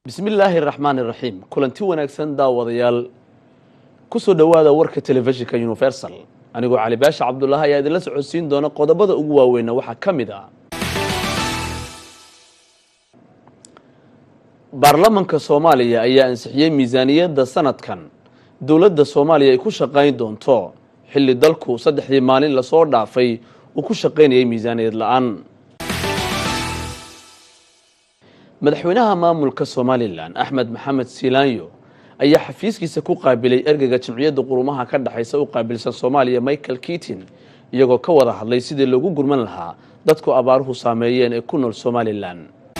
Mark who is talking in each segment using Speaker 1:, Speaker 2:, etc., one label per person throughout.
Speaker 1: bismillaahi raxmaan iraxiim kulanti wanaagsan daawadayaal kusoo dhowaada warka telefishinka universal anigoo cali baasha cabdulaahi ayaa idinla socodsiin doona qodobada ugu waaweyna waxaa ka mid ah baarlamanka soomaaliya ayaa ansixiyey miisaaniyadda sanadkan dowladda soomaaliya ay ku shaqayn doonto xilli dalku saddexdii maalin lasoo dhaafay uu ku shaqaynayay miisaaniyad la-aan madaxweynaha maamulka somalilan axmed maxamed siilaanyo ayaa xafiiskiisa ku qaabilay ergeyga jamciyadda qurumaha ka dhexaysa u qaabilsan soomaaliya michael keatin iyagoo ka wada hadlay sidii loogu gurman lahaa dadku abaaruhu saameeyeen ee ku nool somalilan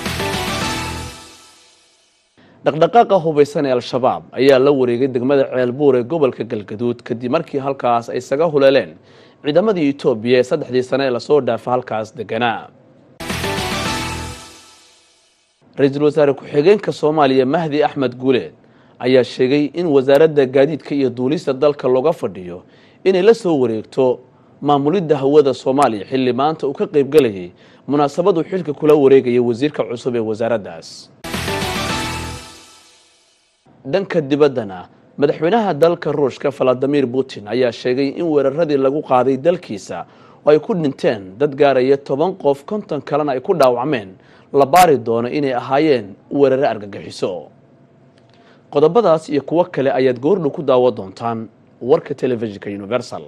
Speaker 1: dhaqdhaqaaqa hubaysan ee al-shabaab ayaa la wareegay degmada ceelbuur ee gobolka galgaduud kadib markii halkaas ay isaga huleeleen ciidamadii etoobiya ee saddexdii sane ee lasoo dhaafa halkaas deganaa ra-iisul wasaare ku-xigeenka soomaaliya mahdi axmed guuleed ayaa sheegay in wasaaradda gaadiidka iyo duulista dalka looga fadhiyo inay la soo wareegto maamulidda hawada soomaaliya xilli maanta uu ka qaybgelayay munaasabaduu xilka kula wareegaya wasiirka cusub ee wasaaraddaas dhanka dibaddana madaxweynaha dalka ruushka valadimir putin ayaa sheegay in weeraradii lagu qaaday dalkiisa oo ay ku dhinteen dad gaaraya toban qof konton kalena ay ku dhaawacmeen la baari doono inay ahaayeen weerare argagixiso qodobadaas iyo kuwo kale ayaad goordhow ku daawo doontaan warka telefishinka universal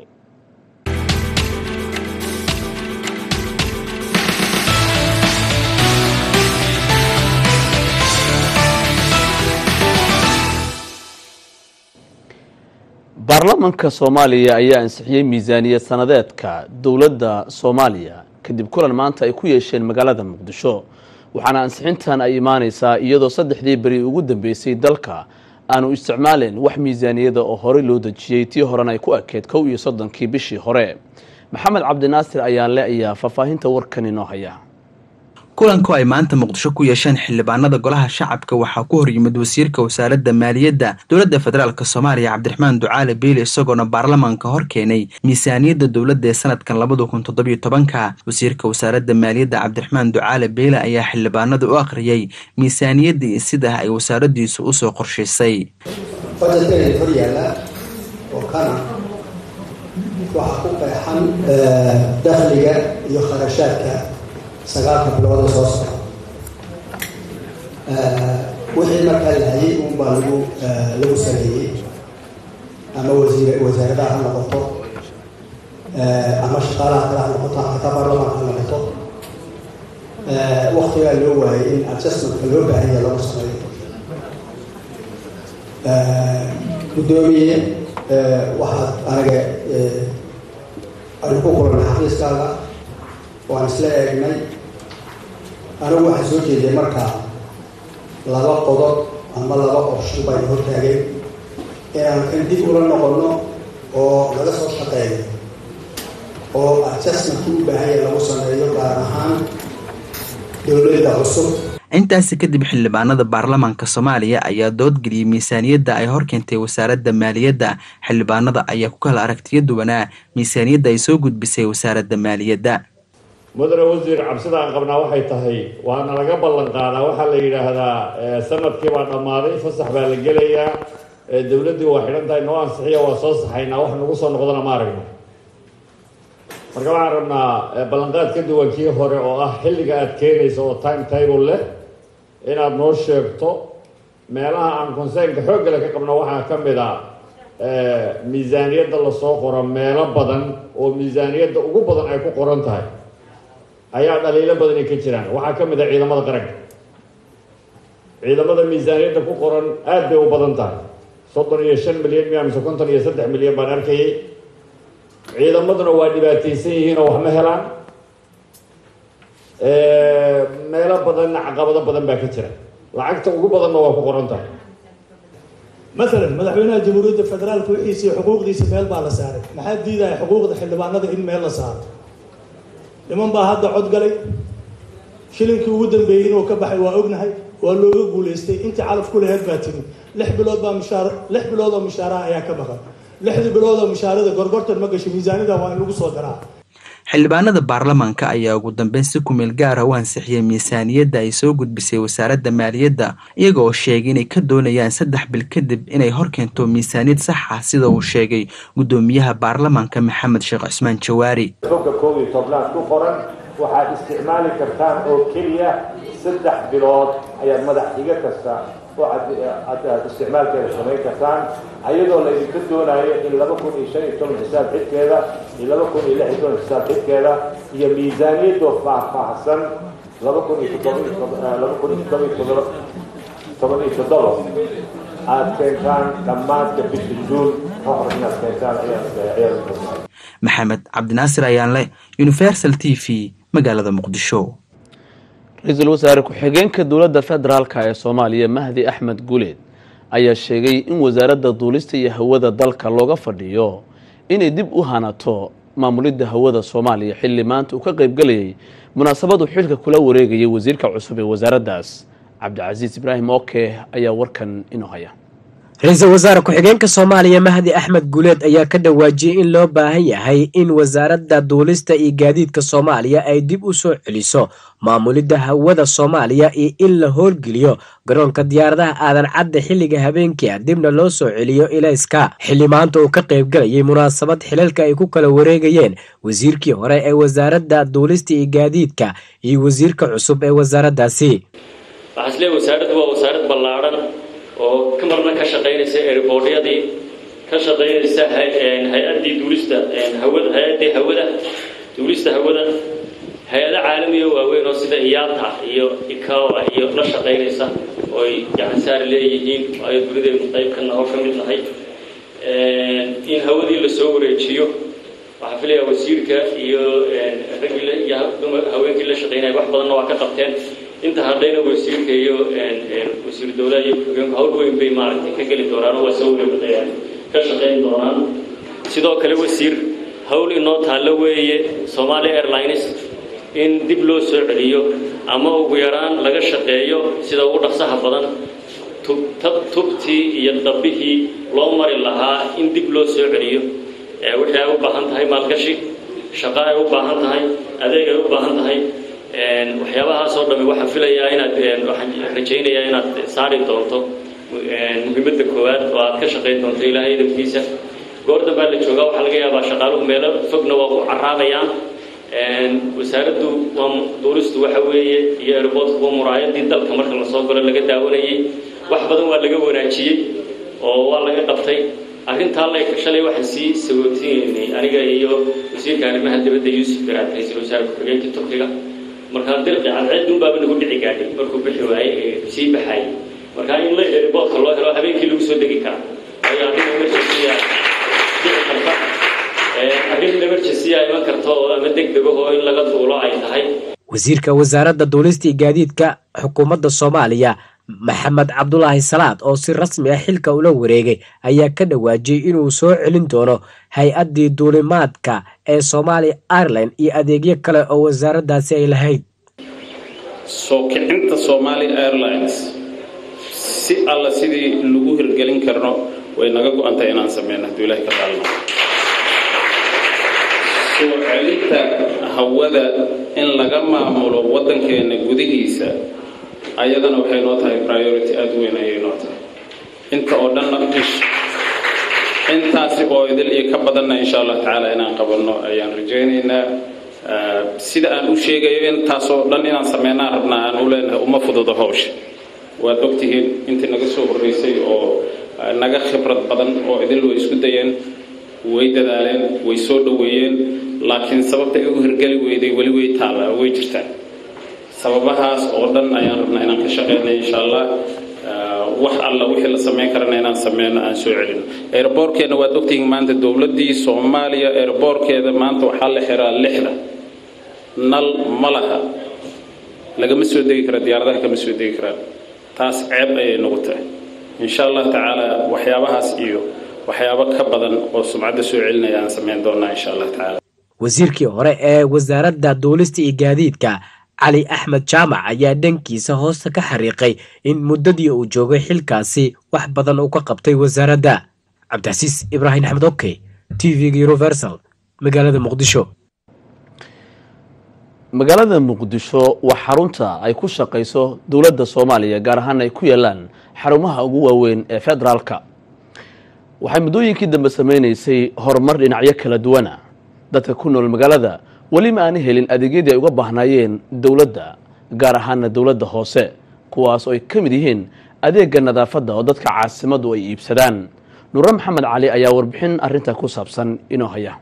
Speaker 1: baarlamanka soomaaliya ayaa ansixiyey miisaaniyad sanadeedka dowladda soomaaliya kadib kulan maanta ay ku yeesheen magaalada muqdisho waxaana ansixintan ay imaaneysaa iyadoo saddexdii beri ugu dambeysay dalka aanu isticmaaleyn wax miisaaniyada oo horey loo dejiyey tii horena ay ku ekeyd kow iyo soddonkii bishii hore maxamed cabdinaasir ayaanle ayaa faahfaahinta warkan inoo haya
Speaker 2: kulanku ay maanta muqdisho ku yeesheen xildhibaanada golaha shacabka waxaa ku horyimid wasiirka wasaaradda maaliyadda dowladda federaalk soomaaliya cabdiraxmaan ducaale beyle isagoona baarlamaanka hor keenay miisaaniyadda dowladda ee sanadkan labada kun toddobiyo tobanka wasiirka wasaaradda maaliyadda cabdiraxmaan ducaale beyle ayaa xildhibaanada u akhriyey miisaaniyadda iyo sida ay wasaaraddiisu usoo qorshaysay
Speaker 3: bajetkani hor yaalla oo kana waxaa ku qeexan dakhliga iyo kharashaadka sagaalka bilooda soo socda wixii markaa lahayay unbaa lagu lagu sameeyey ama wasiir wasaaradaha ha noqoto ama shaqaalaha kale ha noqoto xataa baarlamaanka ha noqoto waktigaa loo waayay in adjustmentka loo baahanya lagu sameeyo guddoomiye waxaad anaga aynu ku kulanay xafiiskaaga waan isla eegnay anigu waxaan soo jeediyay markaa laba qodob ama laba option baynu hortaageen inaan kan dib ula noqono oo laga soo shaqeeyo oo adjustmentka u baahanya lagu sameeyo gaar ahaan dowladda cusub
Speaker 2: intaasi kadib xildhibaanada baarlamaanka soomaaliya ayaa doodgeliyey miisaaniyadda ay horkeentay wasaaradda maaliyadda xildhibaanada ayaa ku kala aragtiyo duwanaa miisaaniyadda ay soo gudbisay wasaaradda maaliyadda
Speaker 4: mudane wasiir cabsida aan qabnaa waxay tahay waana laga ballan qaadaa waxaa la yidhaahdaa sanadkii baa dhammaaday fasax baa la gelayaa dowladdii waa xidhan tahay noo ansixiya waa soo saxaynaa wax nagu soo noqdana ma aragno marka waxaan rabnaa ballanqaad ka duwan kii hore oo ah xilliga aad keenayso oo time table leh inaad noo sheegto meelaha aan consernka xooggale ka qabno waxaa ka mid a miisaaniyadda lasoo qoro meelo badan oo miisaaniyadda ugu badan ay ku qoran tahay ayaa dhaliilo badani ka jiraan waxaa ka mid ah ciidamada qaranka ciidamada miisaaniyadda ku qoran aad bay u badan tahay soddon iyo shan milyan miya mise konton iyo saddex milyan baan arkayay ciidamaduna waa dhibaataysan yihiin oo wax ma helaan meelo badanna caqabado badan baa ka jira lacagta ugu badanna waa ku qoran tahay
Speaker 5: maalan madaxweynaha jamhuuriyadda federaalka wixiisa iyo xuquuqdiisa meel baa la saaray maxaa diidaya xuquuqda xildhibaanada in meel la saaro niman baa hadda cod galay shilinkii ugu dambeeyey inuu ka baxay waa ognahay waa looga guulaystay intii calaf ku laheyd baa timi lix bilood baa mushaar lix bilood oo mushaaraha ayaa ka maqan lixdii bilood oo mushaarada gorgortan ma gasho miisaanida waa in lagu soo daraa
Speaker 2: xildhibaanada baarlamaanka ayaa ugu dambeyn si kumeel gaara u ansixiyey miisaaniyadda ay soo gudbisay wasaaradda maaliyadda iyaga oo sheegay inay ka doonayaan saddex bil kadib inay horkeento miisaaniyad sax ah sida uu sheegay guddoomiyaha baarlamaanka maxamed sheekh cusmaan jawaari
Speaker 6: bogga koob iyo tobnaad ku qoran waxaad isticmaali kartaan oo keliya saddex bilood ayaad madax xiga kasta oo aad isticmaalkeeda samayn kartaan ayadoo la idinka doonayo in laba kun iyo shan iyo toban xisaab xidkeeda iyo laba kun iyo lix iyo toban xisaab xidkeeda iyo miisaaniyadoo faahfaahsan laba kun iyo toddobalaba kun iyo todoba iyo todoba toban iyo toddoba aad keentaan dhammaadka bisha juun hor inaad keentaan ayaa
Speaker 2: maxamed cabdinaasir ayaanle universal t v magaalada muqdisho
Speaker 1: ra-iisul wasaare ku-xigeenka dowladda federaalk ee soomaaliya mahdi axmed guleed ayaa sheegay in wasaaradda duulista iyo hawada dalka looga fadhiyo inay dib u hanato maamulidda hawada soomaaliya xilli maanta uu ka qaybgelayay munaasabadu xilka kula wareegayay wasiirka cusub ee wasaaraddaas cabdicasiis ibraahim oke ayaa warkan inoo haya
Speaker 7: ra-iisul wasaare ku-xigeenka soomaaliya mahdi axmed guuleed ayaa ka dhawaajiyey in loo baahan yahay in wasaaradda duulista iyo gaadiidka soomaaliya ay dib u soo celiso maamulidda hawada soomaaliya iyo in la howlgeliyo garoonka diyaaradaha aadan cadda xilliga habeenkii ah dibna loo soo celiyo ilayska xilli maanta uu ka qaybgalayay munaasabad xilalka ay ku kala wareegayeen wasiirkii hore ee wasaaradda duulista iyo gaadiidka iyo wasiirka cusub ee wasaaraddaasi
Speaker 8: oo ka marna ka shaqaynaysa eriboodyadii ka shaqaynaysa hay-addii duulista hawada hay-addii hawada duulista hawada hay-ado caalamiya waaweyn oo sida iyaata iyo ikawa iyo la shaqaynaysa oo ay gacansaar leeyihiin waayo dunideenu qayb ka naho ka mid nahay in hawadii lasoo wareejiyo waxaa filayaa wasiirka iyo raggii iyo haweenkii la shaqaynaya wax badanna waa ka qabteen inta hadhayna wasiirka iyo wasiir dowlaha iyo ku-xigeenku hawl weyn bay maaragtay ka geli doonaan oo waa soo wareegayaan ka shaqayn doonaan sidoo kale wasiir hawl inoo taallo weeye Somalia Airlines in dib loo soo celiyo ama ugu yaraan laga shaqeeyo sida ugu dhaqsaha badan tubtii iyo dabbihii loo mari lahaa in dib loo soo celiyo wixii ay u baahan tahay maalgashi shaqo ay u baahan tahay adeeg ay u baahan tahay waxyaabahaasoo dhami waxaan filayaa inaad waxaan rajaynayaa inaad saari doonto muhiimadda koowaad oo aad ka shaqayn doonto ilaahay idamkiisa goor dambaa la joogaa waxaa laga yaabaa shaqaaluhu meelo fogna waa ku caraabayaan wasaaraddu waa duuristu waxa weeye iyo airportku waa muraayadii dalka marka lasoo galo laga daawanayay wax badan waa laga wanaajiyey oo waa laga qabtay arrintaa la shalay waxaan sii sagootineynay aniga iyo wasiirka arrimaha dibadda yuusuf garaad ra-iisul wasaare ku-xigeenka turkiga markaa dirqi cadceedun baaba nagu dhici gaadhay markuu bixi waayey sii baxayay markaa in la airportka loo helo habeenkii lagu soo degi kara waayo arrin emergency dhici karta arrin emergency a iman karta oo ama degdeg oo in laga duulo ay tahay
Speaker 7: wasiirka wasaaradda duulista iyo gaadiidka xukuumadda soomaaliya maxamed cabdulaahi salaad oo si rasmi ah xilka ula wareegay ayaa ka dhawaajiyey inuu soo celin doono hay-addii duulimaadka ee soomaaliya ireland iyo adeegyo kale oo wasaaraddaasi ay lahayd
Speaker 9: soo kicinta somaali airlines si alla sidii lagu hirgelin karno way naga go-antahay inaan sameyno hadduu ilahay ka qaalno soo celinta hawada in laga maamulo waddankeena gudihiisa ayadana waxay noo tahay priority aada weyn ayay noo tahay inta oo dhanna intaasi oo idil iyo ka badanna insha allah tacaala inaan qabanno ayaan rajaynaynaa sida aan u sheegayo intaasoo dhan inaan sameynaan rabnaa aan u leenahay uma fududo hawsha waad ogtihiin intii naga soo horreysay oo naga khibrad badan oo idil way isku dayeen way dadaaleen way soo dhoweeyeen laakiin sababta ay u hirgeli weyday weli way taalla way jirtaan sababahaas oo dhan ayaan rabnaa inaan ka shaqeynay insha allah wax alla wixii la samayn karana inaan sameyno aan soo celino airboortkeena waad ogtihiin maanta dowladdii soomaaliya airboortkeeda maanta waxaa la xiraa lixda nal ma laha lagama soo degi kara diyaaradaha kama soo degi karaan taas ceeb ayay nagu tahay insha allah tacaala waxyaabahaas iyo waxyaabo ka badan oo sumcadda soo celinaya aan samayn doonaa insha allah tacaala
Speaker 7: wasiirkii hore ee wasaaradda duulista iyo gaadiidka cali axmed jaamac ayaa dhankiisa hoosta ka xariiqay in muddadii uu joogay xilkaasi wax badan uu ka qabtay wasaaradda cabdicasiis ibraahim axmed okey t v-ga universal magaalada muqdisho
Speaker 1: magaalada muqdisho waa xarunta ay ku shaqayso dowladda soomaaliya gaar ahaan ay ku yaalaan xarumaha ugu waaweyn ee federaalka waxay muddooyinkii dambe sameynaysay horumar dhinacyo kala duwana dadka ku nool magaalada weli ma aana helin adeegyadii ay uga baahnaayeen dowladda gaar ahaana dowladda hoose kuwaas oo ay ka mid yihiin adeega nadaafadda oo dadka caasimaddu ay iibsadaan nure maxamed cali ayaa warbixin arrinta ku saabsan inoo haya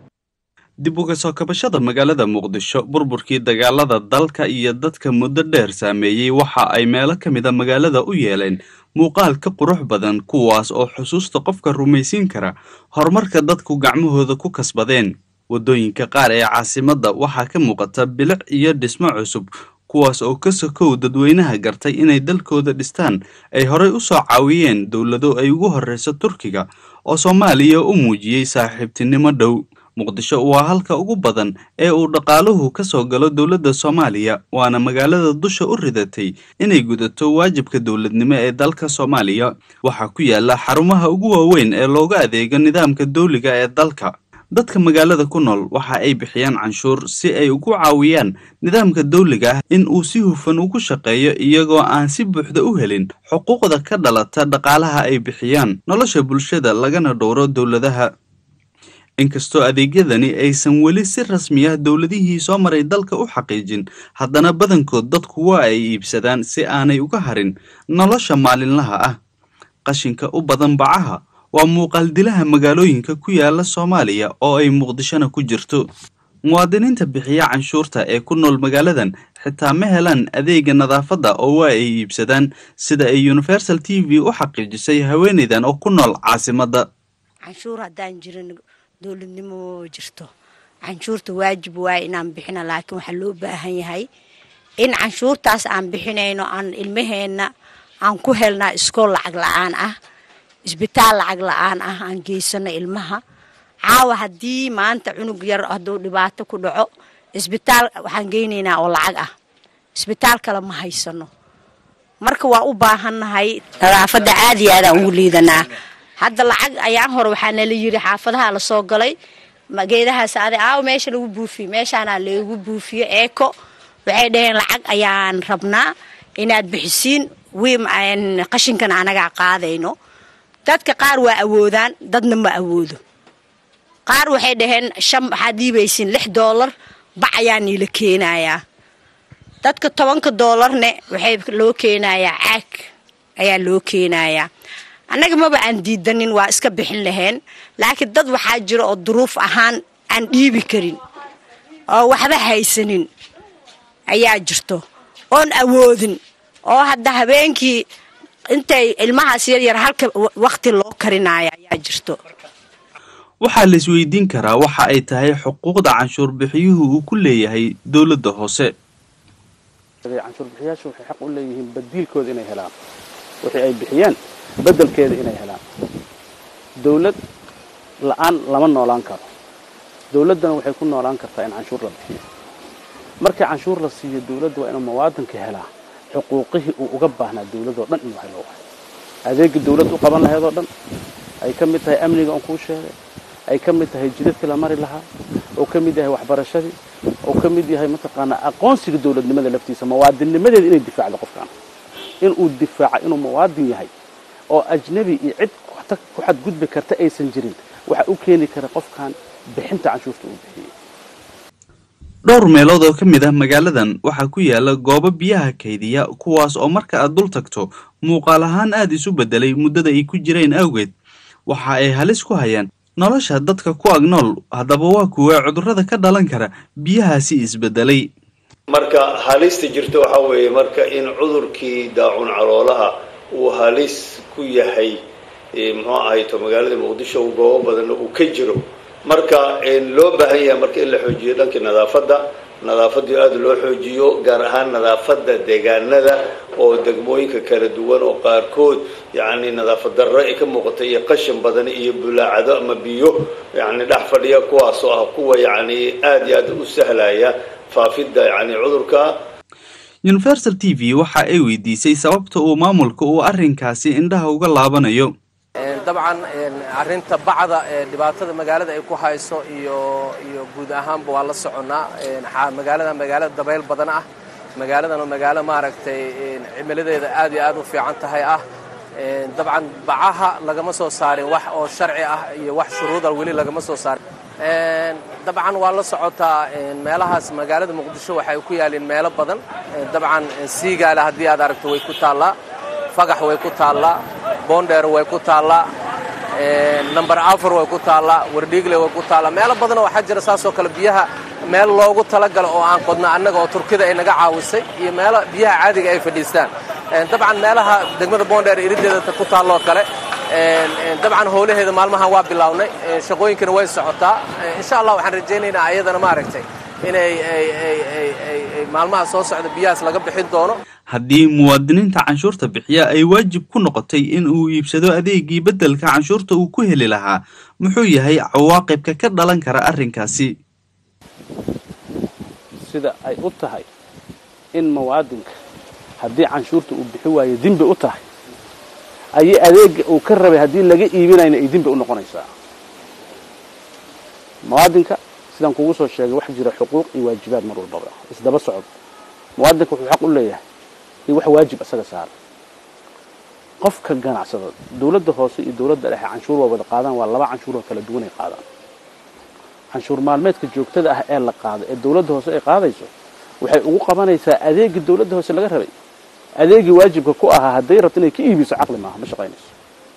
Speaker 10: dib uga soo kabashada magaalada muqdisho burburkii dagaalada dalka iyo dadka muddo dheer saameeyey waxa ay meelo ka mid a magaalada u yeeleen muuqaal ka qurux badan kuwaas oo xusuusta qofka rumaysiin kara horumarka dadku gacmahooda ku kasbadeen waddooyinka qaar ee caasimadda waxaa ka muuqata bilic iyo dhismo cusub kuwaas oo ka sokow dadweynaha gartay inay dalkooda dhistaan ay horey u soo caawiyeen dowlado ay ugu horreyso turkiga oo soomaaliya u muujiyey saaxiibtinimo dhow muqdisho waa halka ugu badan ee uu dhaqaaluhu ka soo galo dowladda soomaaliya waana magaalada dusha u ridatay inay gudato waajibka dowladnimo ee dalka soomaaliya waxaa ku yaala xarumaha ugu waaweyn ee looga adeego nidaamka dowliga ee dalka dadka magaalada ku nool waxa ay bixiyaan canshuur si ay ugu caawiyaan nidaamka dawliga ah in uu si hufan ugu shaqeeyo iyagoo aan si buuxda u helin xuquuqda ka dhalata dhaqaalaha ay bixiyaan nolosha bulshada lagana dhowro dowladaha inkastoo adeegyadani aysan weli si rasmi ah dowladihii soo maray dalka u xaqiijin haddana badankood dadku waa ay iibsadaan si aanay uga harin nolosha maalinlaha ah qashinka u badan bacaha waa muuqaaldilaha magaalooyinka ku yaala soomaaliya oo ay muqdishona ku jirto muwaadiniinta bixiya canshuurta ee ku nool magaaladan xitaa ma helaan adeega nadaafadda oo waa ay iibsadaan sida ay universal t v u xaqiijisay haweeneydan oo ku nool caasimadda
Speaker 11: canshuur haddaan jirin dowladnimo jirto canshuurta waajib waay inaan bixina laakiin waxaa loo baahan yahay in canshuurtaas aan bixinayno aan ilmaheenna aan ku helnaa iskool lacag la-aan ah isbitaal lacag la-aan ah aan geysano ilmaha caawa haddii maanta cunug yar hadduu dhibaato ku dhaco isbitaal waxaan geynaynaa oo lacag ah isbitaal kale ma haysano marka waa u baahannahay nadaafadda aad iyo aad aan ugu liidanaa hadda lacag ayaan hore waxaa nala yiri xaafadaha lasoo galay geedahaas ade aaw meesha lagu buufiye meeshaana lagu buufiye eeko waxay dhaheen lacag ayaan rabnaa inaad bixisiin wiim qashinkan anagaa qaadayno dadka qaar waa awoodaan dadna ma awoodo qaar waxay dhaheen shan waxaad dhiibaysiin lix doolar bac ayaa niila keenayaa dadka tobanka doolarne waxay loo keenayaa caag ayaa loo keenayaa annaga maba aan diidanin waa iska bixin lahayn laakiin dad waxaa jira oo duruuf ahaan aan dhiibi karin oo waxba haysanin ayaa jirto oon awoodin oo hadda habeenkii intay ilmahaas yaryar halka wakti loo karinaayo ayaa jirto
Speaker 10: waxaa la isweydiin karaa waxa ay tahay xuquuqda canshuur bixiyuhu uu ku leeyahay dowladda hoose
Speaker 12: canshuur bixiyaashu waxay xaq u leeyihiin badiilkooda inay helaan wixii ay bixiyeen bedelkeeda inay helaan dawlad la-aan lama noolaan karo dawladdana waxay ku noolaan kartaa in canshuur la bixiyo markii canshuur la siiyo dawladda waa inuu muwaadinka helaa xuquuqihii uu uga baahnaa dawladoo dhan inuu helo waay adeegii dawladd u qaban lahayd oo dhan ay ka mid tahay amniga oon kuu sheegay ay ka mid tahay jidadkii la mari lahaa oo ka mid yahay waxbarashadii oo ka mid yahay mataqaanaa aqoonsiga dawladnimada laftiisa muwaadinnimadeeda inay difaacdo qofkaan inuu difaaca inuu muwaadin yahay oo ajnabi iyo cid ku xadgudbi karta aysan jirin waxa u keeni kara qofkan bixinta canshuurta uu bixiyey
Speaker 10: dhowr meelood oo ka mid ah magaaladan waxaa ku yaala goobo biyaha kaydiya kuwaas oo marka aad dul tagto muuqaal ahaan aada isu beddelay muddada ay ku jireen awgeed waxa ay halis ku hayaan nolosha dadka ku ag nool haddaba waa kuwa cudurrada ka dhalan kara biyahaasi isbeddelay
Speaker 13: marka halista jirta waxaa weeye marka in cudurkii daacun caloolaha uu halis ku yahay muxuu ahayto magaalada muqdisho goobo badanna uu ka jiro marka loo baahan yahay marka in la xoojiyo dhankii nadaafadda nadaafadii aada loo xoojiyo gaar ahaan nadaafadda deegaanada oo degmooyinka kala duwan oo qaarkood yacni nadaafad darro ay ka muuqata iyo qashin badan iyo bulaacado ama biyo yacni dhex fadhiya kuwaasoo ah kuwa yacni aada iyo aada u sahlaya faafidda yacni cudurka
Speaker 10: universal t v waxa ay weydiisay sababta uu maamulka uu arrinkaasi indhaha uga laabanayo
Speaker 14: dabcan arrinta bacda ee dhibaatada magaalada ay ku hayso iyo iyo guud ahaanba waa la soconnaa magaalada magaalada dabayl badan ah magaaladan oo magaalo maaragtay cimiladeeda aad iyo aad u fiican tahay ah dabcan bacaha lagama soo saarin wax oo sharci ah iyo wax shuruuda weli lagama soo saarin dabcan waa la socotaa meelahaas magaalada muqdisho waxay ku yaalliin meelo badan dabcan siigaale haddii aad aragto way ku taallaa fagax way ku taallaa boondheer way ku taallaa number afar way ku taallaa wardhiigle way ku taallaa meelo badanoo waxaa jira saasoo kale biyaha meel loogu talagalo oo aan qodno annaga oo turkida ay naga caawisay iyo meelo biyaha caadiga ay fadhiistaan dabcan meelaha degmada boondheer irideeda ku taalloo kale dabcan howlaheeda maalmahan waa bilownay shaqooyinkana way socotaa insha allah waxaan rajaynaynaa ayadana maaragtay inay maalmaha soo socda biyahaas laga bixin doono
Speaker 10: haddii muwaadiniinta canshuurta bixiya ay waajib ku noqotay in uu iibsado adeegii beddelka canshuurta uu ku heli lahaa muxuu yahay cawaaqibka ka dhalan kara arrinkaasi
Speaker 12: sida ay u tahay in muwaadinka haddii canshuurta uu bixi waayo dembi u tahay ayay adeega uu ka rabay haddii laga iibinayna ay dembi u noqonaysaa muwaadinka sidaan kugu soo sheegay wax jira xuquuq iyo waajibaad mar walbaba isdaba socod muwaadinka wuxuu xaq u leeyahay iyo wax waajib isaga saara qofka ganacsado dawladda hoose iyo dawladda dhexe canshuur waa wada qaadaan waa laba canshuur oo kala duwanay qaadaan canshuur maalmeedka joogtada ah ee la qaado ee dawladda hoose ay qaadayso waxay ugu qabanaysaa adeegii dawladda hoose laga rabay adeegii waajibka ku ahaa hadday rabto inay ka iibiso caqli maaha ma shaqaynayso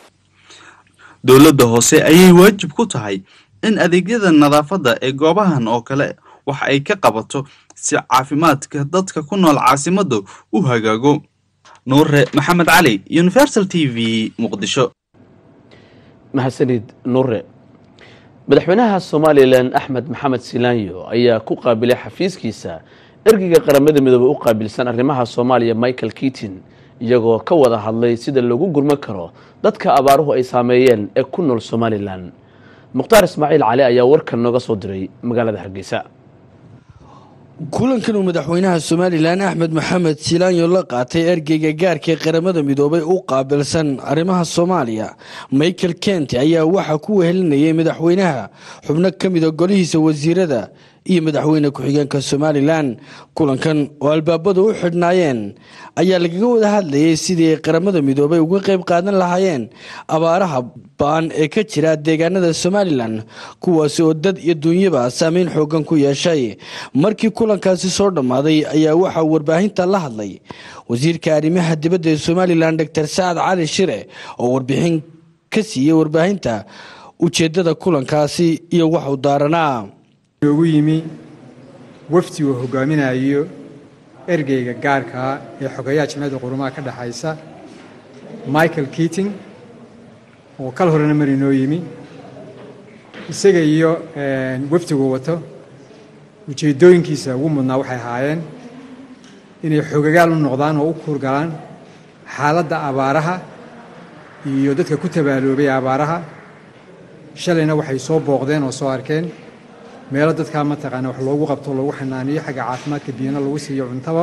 Speaker 10: dowladda hoose ayay waajib ku tahay in adeegyada nadaafadda ee goobahan oo kale wax ay ka qabato si caafimaadka dadka ku nool caasimadda u hagaago nuure maxamed cali universal t v muqdisho
Speaker 1: mahadsanid nuure madaxweynaha somalilan axmed maxamed silaanyo ayaa ku qaabilay xafiiskiisa ergeyga qaramada midoobey u qaabilsan arrimaha soomaaliya michael kitin iyagoo ka wada hadlay sida loogu gurman karo dadka abaaruhu ay saameeyeen ee ku nool somalilan mukhtaar ismaaciil cali ayaa warkan nooga soo diray magaalada hargeysa
Speaker 15: kulankan uu madaxweynaha somalilan axmed maxamed silaanyo la qaatay ergeyga gaarka ee qaramada midoobay u qaabilsan arrimaha soomaaliya michael kent ayaa waxaa ku wehelinayay madaxweynaha xubno ka mida golihiisa wasiirada iyo madaxweyne ku-xigeenka somalilan kulankan oo albaabadu u xidhnaayeen ayaa lagaga wada hadlayay sidii ay qaramada midoobay uga qayb qaadan lahaayeen abaaraha baan ee ka jira deegaanada somalilan kuwaasi oo dad iyo duunyaba saameyn xoogan ku yeeshay markii kulankaasi soo dhammaaday ayaa waxaa warbaahinta la hadlay wasiirka arrimaha dibadda ee somalilan doctor sacad cali shire oo warbixin ka siiyey warbaahinta ujeedada kulankaasi iyo waxu daaranaa
Speaker 16: noogu yimi wafdi uu hogaaminayo ergeyga gaarkaa ee xogeyaha jimciyadda qurumaha ka dhexaysa michael keating oo kal horena mari noo yimi isaga iyo wafdigu wato ujeeddooyinkiisa ugu mudnaa waxay ahaayeen inay xogagaal u noqdaan oo u kuurgalaan xaaladda abaaraha iyo dadka ku tabaaloobay abaaraha shalayna waxay soo booqdeen oo soo arkeen meelo dadkaa mataqaana wax loogu qabto loogu xanaaniyo xagga caafimaadka biyana lagu siiyo cuntaba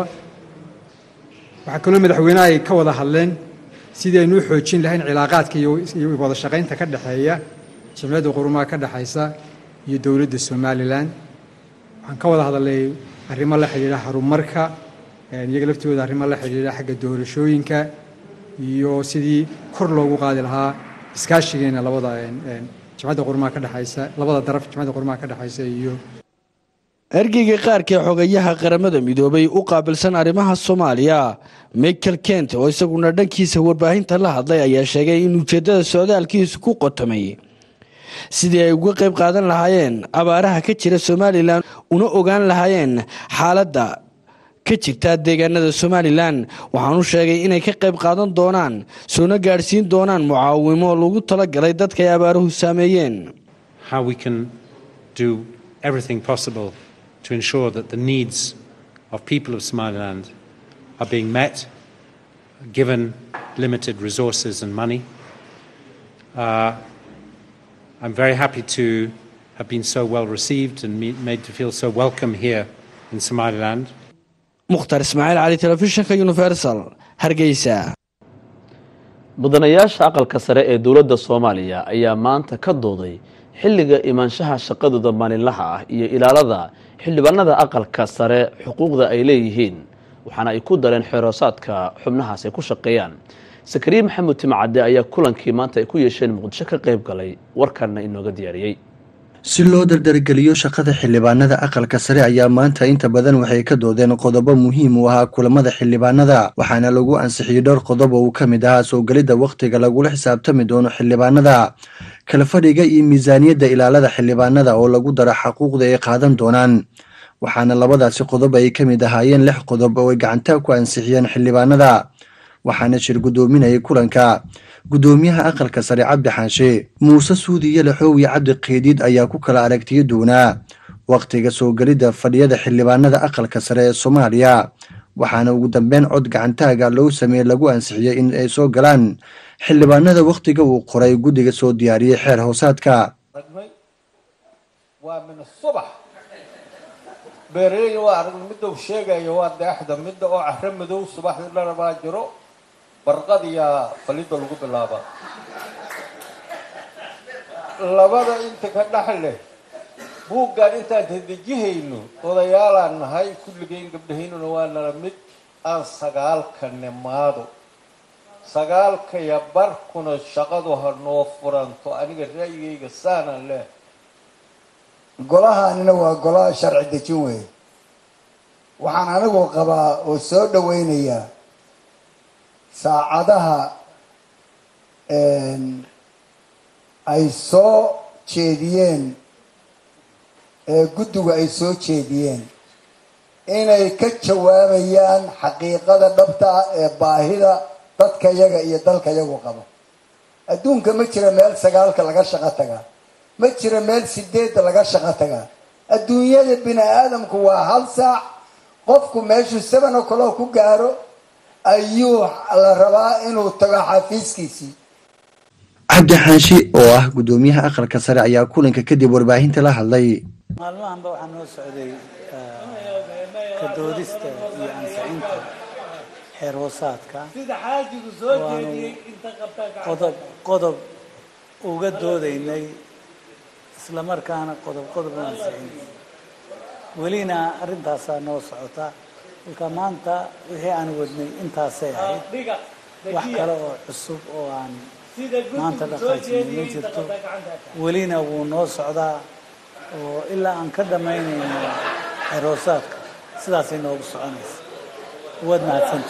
Speaker 16: waxaa kaloo madaxweynaha ay ka wada hadleen sidii aynu u xoojin lahayn cilaaqaadka iyo wada shaqaynta ka dhexeeya jamciyadda qurumaha ka dhexaysa iyo dowladda somalilan waxaan ka wada hadalnay arrimo la xidhiidha horumarka iyaga laftooda arrimo la xidhiidha xagga doorashooyinka iyo sidii kor loogu qaadi lahaa iskaashigeena labada jamciyadda qurumaha ka dhexaysa labada daraf jamciyadda qurumaha ka dhexaysa iyo
Speaker 15: ergeyga qaarka ee xogayaha qaramada midoobay u qaabilsan arrimaha soomaaliya michael kent oo isaguna dhankiisa warbaahinta la hadlay ayaa sheegay in ujeeddada socdaalkiisu ku qotomay sidii ay uga qayb qaadan lahaayeen abaaraha ka jira somalilan una ogaan lahaayeen xaaladda ka jirta deegaanada somalilan waxaanu sheegay inay ka qayb qaadan doonaan soona gaadhsiin doonaan mucaawimo lagu talagalay dadka ay abaaruhu saameeyeen
Speaker 17: to ensure that the needs of people of Somaliland are being met, given limited resources and money. Uh, I'm very happy to have been so well received and made to feel so welcome here in Somaliland.
Speaker 15: mukhtar ismaaciil cali telefishinka universal hargeysa
Speaker 1: mudanayaasha aqalka sare ee dowladda soomaaliya ayaa maanta ka dooday xilliga imaanshaha shaqadooda maalinlaha ah iyo ilaalada xildhibaanada aqalka sare xuquuqda ay leeyihiin waxaana ay ku dareen xeeroosaadka xubnahaas ay ku shaqeeyaan sakariye maxamed timcadde ayaa kulankii maanta ay ku yeesheen muqdisho ka qayb galay warkanna inooga diyaariyey
Speaker 18: si loo dardargeliyo shaqada xildhibaanada aqalka sare ayaa maanta inta badan waxay ka doodeen qodobo muhiim u ahaa kulamada xildhibaanada waxaana lagu ansixiyey dhowr qodob oo uu ka mid ahaa soo gelidda wakhtiga lagula xisaabtami doono xildhibaanada kala fadhiga iyo miisaaniyadda ilaalada xildhibaanada oo lagu daro xaquuqda ay qaadan doonaan waxaana labadaasi qodob ay ka mid ahaayeen lix qodob oo ay gacantaa ku ansixiyeen xildhibaanada waxaana shir guddoominayay kulanka guddoomiyaha aqalka sare cabdi xaanshe muuse suudi yalaxow iyo cabdi keediid ayaa ku kala aragtiyo doonaa wakhtiga soo gelidda fadhiyada xildhibaanada aqalka sare ee soomaaliya waxaana ugu dambeyn cod gacantaaga loo sameeyey lagu ansixiyey in ay soo galaan xildhibaanada wakhtiga uu qoray guddiga soo diyaariyey xeer hoosaadka
Speaker 19: waa min subax beeraleyda waa arag midda uu sheegayo waa deexda midda oo caro madow subaxdii dharabaa jiro barqadiyaa falidda lagu bilaaba labada inta ka dhex leh buuggaan intaan hadejihayno odayaalaan nahay kulligeyn gabdhahaynuna waa nala mid aan sagaalka nimaado sagaalkaya barkuna shaqadu ha noo furanto aniga ra'yigayga saanaan leh
Speaker 20: golahaanina waa golaha sharci dejin weeye waxaan anigu qabaa oo soo dhaweynayaa saacadaha ay soo jeediyeen ee guddigu ay soo jeediyeen inay ka jawaabayaan xaqiiqada dhabta ah ee baahida dadka yaga iyo dalka yagu qabo adduunka ma jira meel sagaalka laga shaqo tagaa ma jira meel sideedda laga shaqo tagaa adduunyada bini aadamku waa hal saac qofku meeshuu seven o'clock ku gaaro ayuu la rabaa inuu tago xafiiskiisii
Speaker 18: cabdi xaashi oo ah guddoomiyaha aqalka sare ayaa kulanka kadib warbaahinta la hadlay
Speaker 21: maalmahanba waxaa noo socday ka doodista iyo ansicinta xeer hoosaadka waanu qodob qodob uga doodaynay islamarkaana qodob qodob u ansixinay welina arrintaasaa noo socota kolka maanta wixii aan wadnay intaasay ahayd wax kale oo cusub oo aan maanta dhaqaajinay ma jirto welina wuu noo socdaa oo ilaa aan ka dhammaynayno xeroosaadka sidaasay noogu soconaysa waad mahadsanta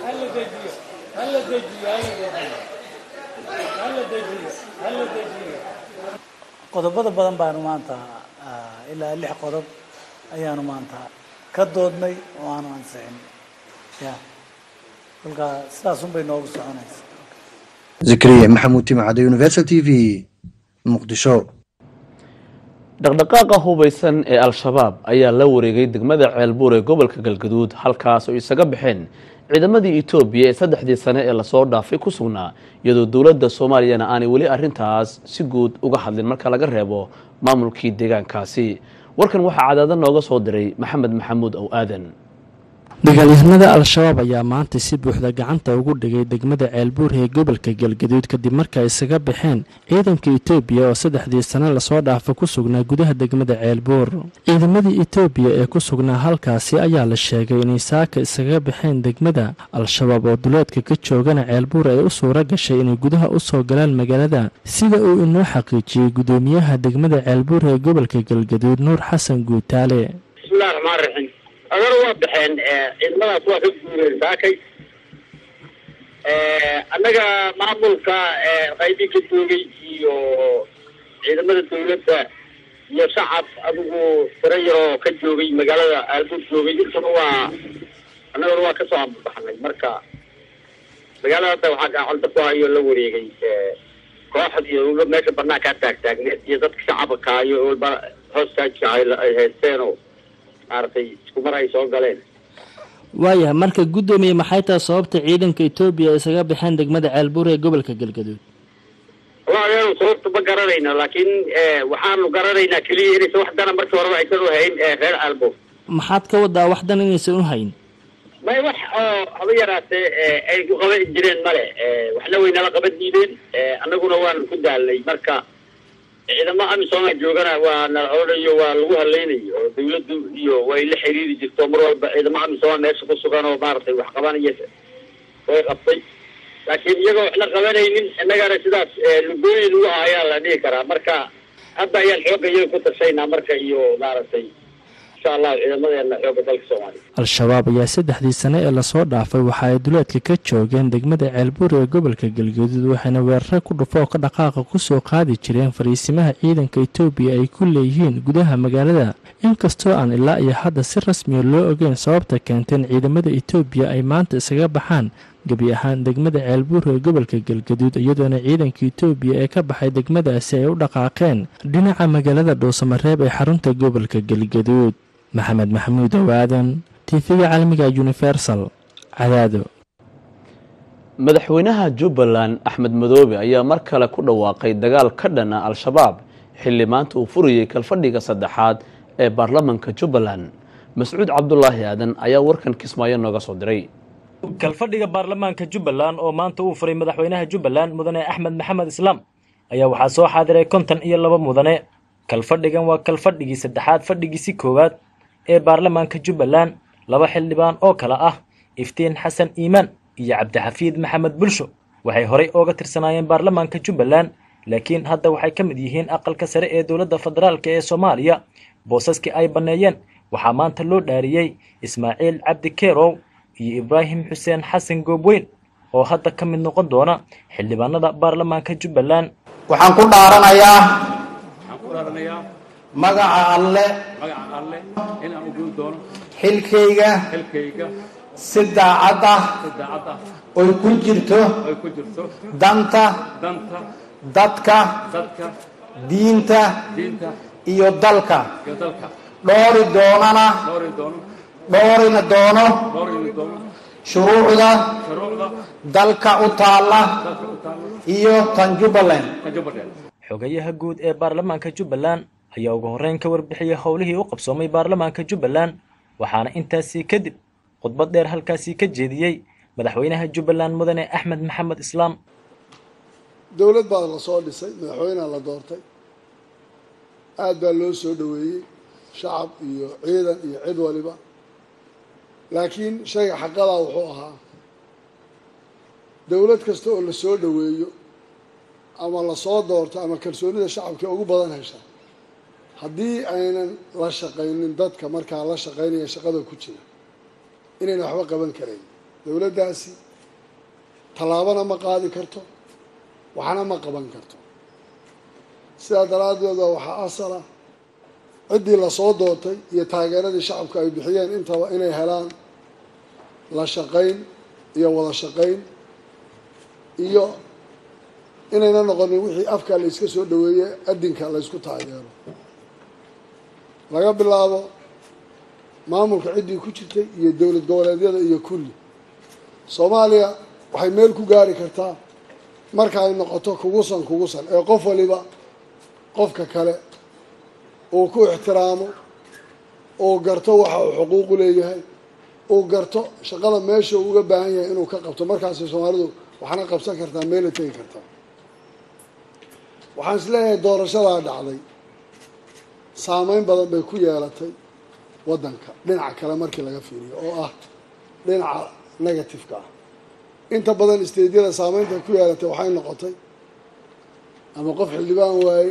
Speaker 21: qodobada badan baanu maanta ilaa lix qodob ayaanu maanta ka doodnay oo aanu ansixin ya kolka sidaasunbay noogu soconaysa
Speaker 18: zakariya maxamuud timcadde universal t v muqdisho
Speaker 1: dhaqdhaqaaqa hubaysan ee al-shabaab ayaa la wareegay degmada ceelbuur ee gobolka galgaduud halkaas oo isaga baxeen ciidamadii etoobiya ee saddexdii sane ee lasoo dhaafay ku sugnaa iyadoo dowladda soomaaliyana aanay weli arrintaas si guud uga hadlin marka laga reebo maamulkii deegaankaasi warkan waxaa cadaada nooga soo diray maxamed maxamuud ow aadan
Speaker 22: dagaalyahanada al-shabaab ayaa maanta si buuxda gacanta ugu dhigay degmada ceelbuur ee gobolka galgaduud kadib marka isaga baxeen ciidanka etoobiya oo saddexdii sane lasoo dhaafa ku sugnaa gudaha degmada ceelbuur ciidamadii etoobiya ee ku sugnaa halkaasi ayaa la sheegay inay saaka isaga baxeen degmada al-shabaab oo duleedka ka joogana ceelbuur ay u suura gashay inay gudaha u soo galaan magaalada sida uu inoo xaqiijiyey gudoomiyaha degmada ceelbuur ee gobolka galgaduud nuur xasan guutaale
Speaker 23: agana waa baxeen ciidamadaas waa ka guureen saakay annaga maamulka qaybii ka joogay iyo ciidamada dawladda iyo shacab adigu tiro yaroo ka joogay magaalada aalbuur joogay intuna waa annaguna waa kasoo ambabaxnay marka magaalada hadda waxaa gacanta ku hayo la wareegay kooxd iyo meesha banaankaa taagtaagneed iyo dadka shacabka iyo walba hoostaajka ay haysteenoo maaragtay isku mar ay soo galeen
Speaker 22: waayahay marka guddoomiye maxay tahay sababta ciidanka etoobiya isaga baxeen degmada ceelbuur ee gobolka galgaduud
Speaker 23: wallahi anu sababta ma garanayno laakiin waxaanu garanaynaa keliya inaysan wax dana markii horeba aysan u hayn reer aalbuur
Speaker 22: maxaad ka wadaa wax dan inaysan u hayn
Speaker 23: may wax oo haba yaraatee ay ku qaban jireen male waxna way nala qaban diideen annaguna waanu ku daalnay marka ciidamo amisooma joogana waa nala odhanayo waa lagu hadlaynayo oo dawladdu iyo way la xiriiri jirto mar walba ciidamo amisooma meesha ku sugan oo maaragtay wax qabanaya way qabtay laakiin iyagoo waxna qabanaynin innagana sidaas lugooyin lagu ah ayaa la dhihi karaa marka hadda ayaan xoogga iyaga ku tashaynaa marka iyo maaragtay insha allahu ciidamadeena xoogga dalka soomaaliya
Speaker 22: al-shabaab ayaa saddexdii sane ee lasoo dhaafay waxa ay duleedka ka joogeen degmada ceelbuur ee gobolka galgaduud waxayna weeraro ku dhufo oo ka dhaqaaqa ku soo qaadi jireen fariisimaha ciidanka etoobiya ay ku leeyihiin gudaha magaalada inkastoo aan ilaa iyo hadda si rasmiya loo ogeyn sababta keenteen ciidamada etoobiya ay maanta isaga baxaan gebi ahaan degmada ceelbuur ee gobolka galgaduud iyadoona ciidanka etoobiya ee ka baxay degmadaasi ay u dhaqaaqeen dhinaca magaalada dhuusamareeb ee xarunta gobolka galgaduud maxamed maxamuud owaadan tiifiga caalamiga universal cadaado
Speaker 1: madaxweynaha jubbaland axmed madoobe ayaa mar kale ku dhawaaqay dagaal ka dhana al-shabaab xilli maanta uu furayey kalfadhiga saddexaad ee baarlamanka jubbaland mascuud cabdulaahi aadan ayaa warkan kismaayo nooga soo diray
Speaker 3: kalfadhiga baarlamaanka jubbaland oo maanta uu furay madaxweynaha jubbaland mudane axmed maxamed islaam ayaa waxaa soo xaadiray konton iyo laba mudane kalfadhigan waa kalfadhigii saddexaad fadhigiisi koowaad ee baarlamaanka jubbaland laba xildhibaan oo kale ah iftiin xasan iimaan iyo cabdixafiid maxamed bulsho waxay horey ooga tirsanaayeen baarlamaanka jubbaland laakiin hadda waxay ka mid yihiin aqalka sare ee dowladda federaalk ee soomaaliya boosaskii ay banneeyeen waxaa maanta loo dhaariyey ismaaciil cabdi keerow iyo ibraahim xuseen xasan goobweyn oo hadda ka mid noqon doona xildhibaanada baarlamaanka jubbaland
Speaker 4: waxaan ku dhaaranayaa magaca alle xilkayga si daacad ah oy ku jirto danta dadka diinta iyo dalka dhoori doonana dhoorina doono shuruucda dalka u taalla iyo tan jubbaland
Speaker 3: xogayaha guud ee baarlamaanka jubbaland ayaa ugu horreyn ka warbixiyey howlihii u qabsoomay baarlamaanka jubbaland waxaana intaasii kadib khudbad dheer halkaasii ka jeediyey madaxweynaha jubbaland mudane axmed maxamed islaam
Speaker 5: dowlad baa la soo dhisay madaxweynea la doortay aad baa loo soo dhoweeyey shacab iyo ciidan iyo cid waliba laakiin shayga xaqadaa wuxuu ahaa dowlad kasta oo la soo dhoweeyo ama lasoo doorto ama kalsoonida shacabka ugu badan hesha haddii aynan la shaqaynin dadka markaa la shaqaynaya shaqada ku jira inayna waxba qaban karayn dowladdaasi tallaabana ma qaadi karto waxna ma qaban karto sidaa daraaddeed baa waxaa asala ciddii lasoo doortay iyo taageeradii shacabka ay bixiyeen intaba inay helaan la shaqayn iyo wada shaqayn iyo inayna noqonin wixii afka la yska soo dhaweeye adinka la ysku taageero laga bilaabo maamulka ciddii ku jirtay iyo dowlad goboleedyada iyo kulli soomaaliya waxay meel ku gaari kartaa marka ay noqoto kugusan kugusan ee qof waliba qofka kale uu ku ixtiraamo uu garto waxa uu xuquuqu leeyahay uu garto shaqada meesha uu uga baahan yahay inuu ka qabto markaasay soomaalidu waxna qabsan kartaa meela tegi kartaa waxaan is leeyahay doorashadaa dhacday saameyn badan bay ku yeelatay waddanka dhinaca kale markii laga fiiriyo oo ah dhinaca negativeka ah inta badan isteedyada saameynta ku yeelatay waxay noqotay ama qof xildhibaan waaye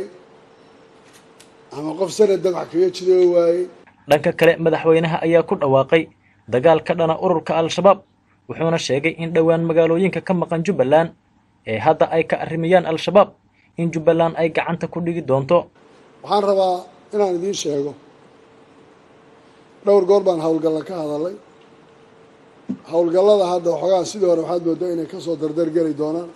Speaker 5: ama qof sanad damac kaga jiro waaye
Speaker 3: dhanka kale madaxweynaha ayaa ku dhawaaqay dagaal ka dhana ururka al-shabaab wuxuuna sheegay in dhowaan magaalooyinka ka maqan jubbaland ee hadda ay ka arrimayaan al-shabaab in jubbaland ay gacanta ku dhigi doonto
Speaker 5: waxaan rabaa inaan idiin sheego dhowr goor baan howlgalla ka hadalay howlgallada hadda waxoogaa sidii hore waxaad moodaa inay kasoo dardargeli doonaan